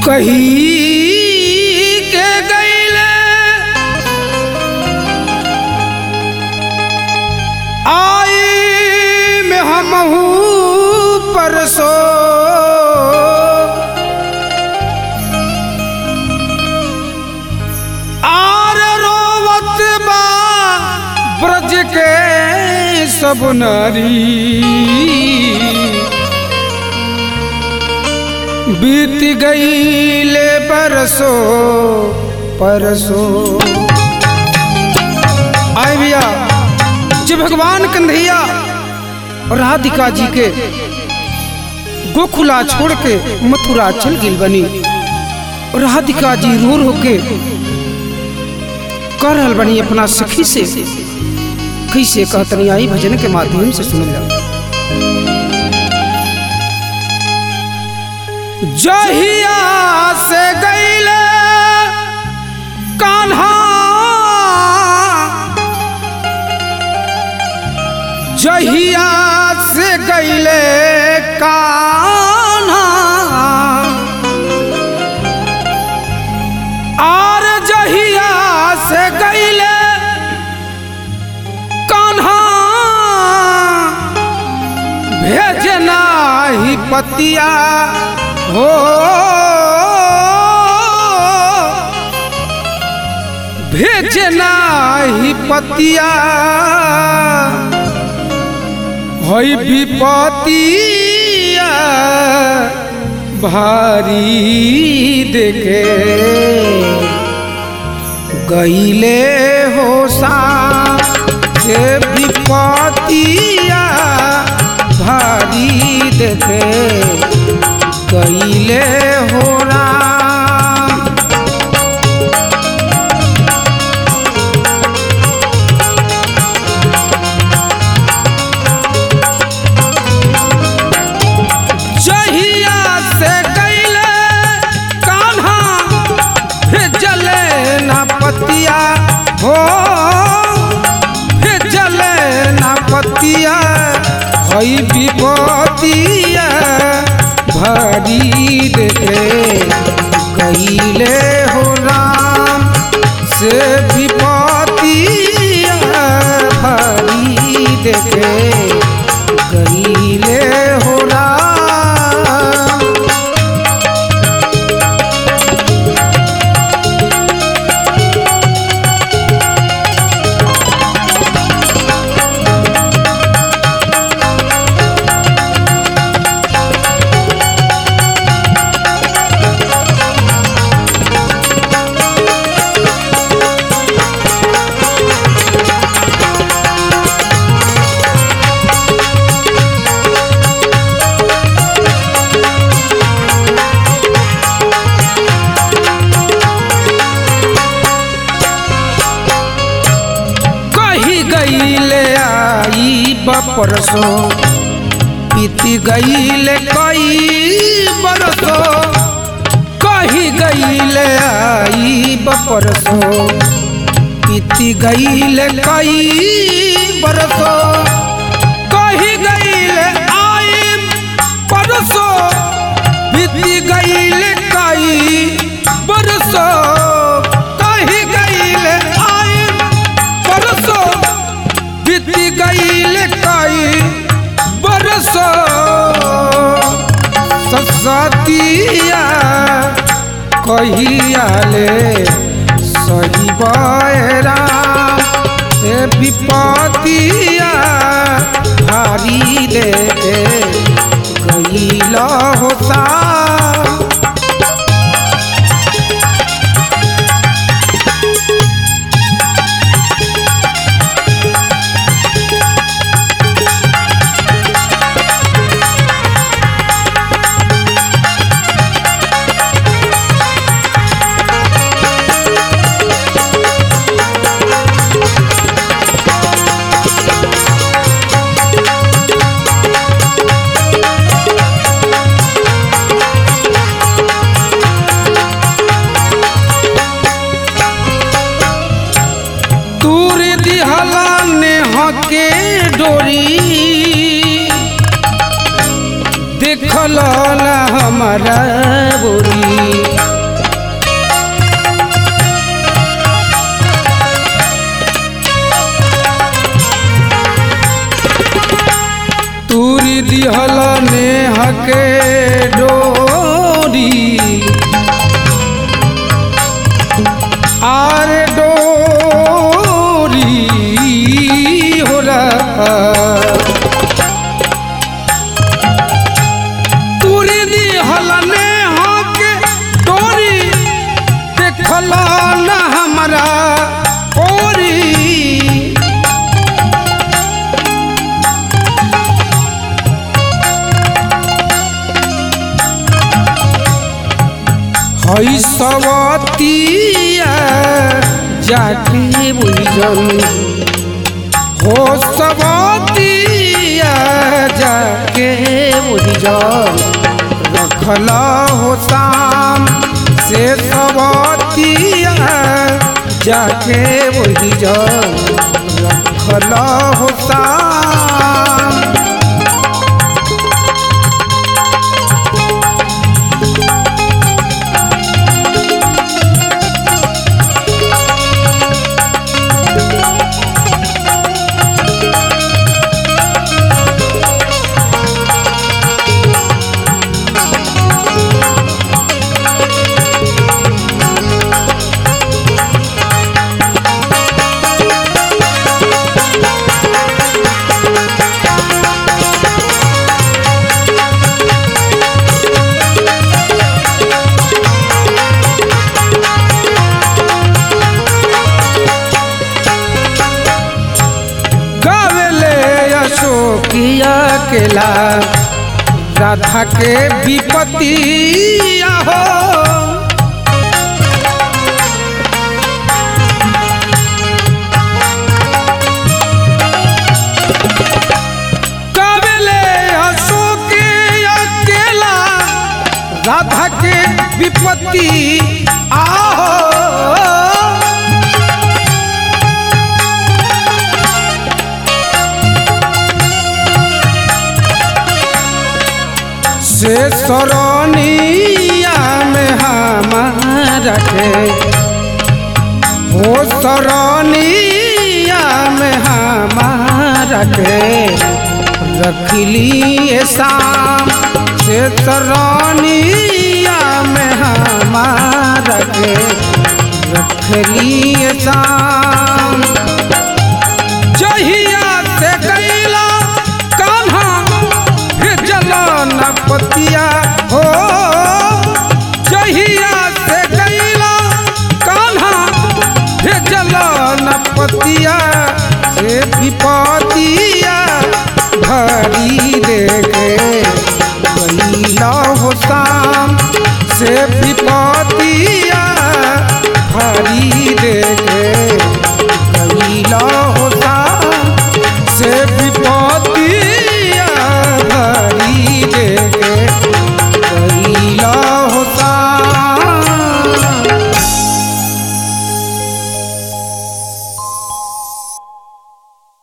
कही के गईले आई में हमहू परसो आर रोवत बा ब्रज के सब नारी बीत गईले बरसो परसो आए भैया जो भगवान कन्हैया और राधिका जी के गोकुला छोड़ के मथुरा चल गिल बनी और राधिका जी रो रो के कर रहल बनी अपना सखी से कैसे कहतनी आई भजन के माध्यम से सुन लो जहिया से गईले कान्हा जहिया से गईले कान्हा आर जहिया से गईले कान्हा भेजना ही पतिया हो भेजना ही पतिया हई विपतिया भारी देखे गईले हो सा से विपतिया भारी देखे गईले हो राम जहिया से गईले कान्हा भेजले ना पतिया हो भेजले ना पतिया हई विपतिया भारी देखे गईले हो राम से विपतिया भारी देखे गईले हो राम कही गईले आई बपरसो बीती गईले कई बरसो कही गईले आई बपरसो बीती गईले कई बरसो कही गईले आई परसो बीती गईले कई बरसो कही गईले आई परसो बीती गईले कई बरसो सतिया कहिया ले सही बहरा से विपतिया भारी दे गईल होता तूर दिहला ने हके डोरी देख देखल ना हमारा बोरी तूरी दिहल नेह के डोरी आर डोरी हो रहा तूरी दिहल नेह के डोरी देखल ना हमारा ओरी हई सवतिया जाके बुझल हो सवतिया जाके बुझल रखल हो शाम से सवतिया जाके बुझल रखल हो शाम गावेले अशोकिया केला राधा के विपतिया हो गावेले अशोकिया केला राधा के विपत्ति आहो से सरनिया में हमारा के हो सरनिया में हमारा के रखली शाम से सरनिया में हमारा के रखली शाम जहिया से गईला कान्हा भेजल न पतिया हो जहिया से गईला कान्हा भेजल न पतिया